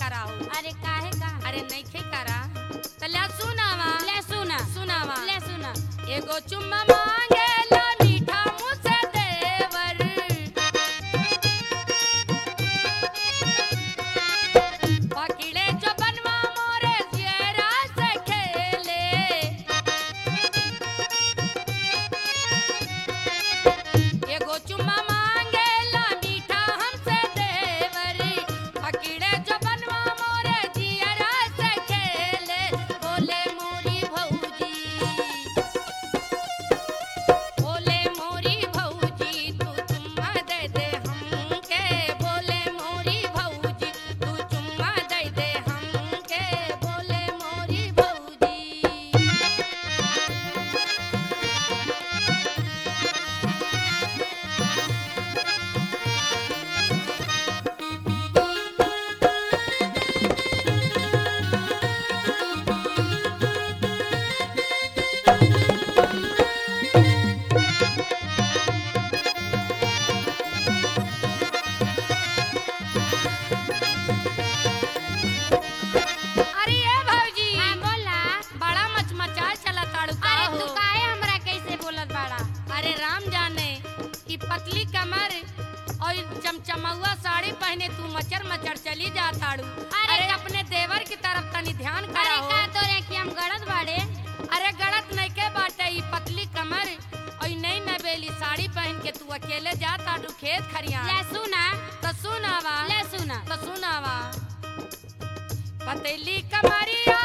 कराओ अरे काहे का अरे नइखे करा त ले सुनावा ले सुना सुनावा ले सुना एगो चुम्मा मांगेला मीठा मुँह से देवर पकड़े जो बनवा मोरे जियरा से खेले एगो चुम्मा मांगेला मीठा हमसे देवर पकड़े जो बनवा मोरे जियरा से खेले बोले मोरी भौजी बोले मोरी भौजी तू चुम्मा दे दे हमके बोले मोरी भौजी तू चुम्मा दे दे हमके बोले मोरी भौजी अरे ए भौजी हां बोला बड़ा मचमचा चला ताड़ू का अरे हो तू काहे हमरा कैसे बोलत बाड़ा अरे राम जाने ई पतली कमर और चमचमौआ साड़ी पहने तू मचर मचर चली जा ताड़ू अरे अरे अपने देवर की तरफ तनी ध्यान अरे कराओ का तोरे कि हम गलत बाड़े अरे गलत नहीं के बाटे ई पतली कमर और नई नवेली साड़ी पहन के तू अकेले जा ताड़ू खेत खरियान ले सुना तो सुनावा ले सुना तो सुनावा पतली कमरिया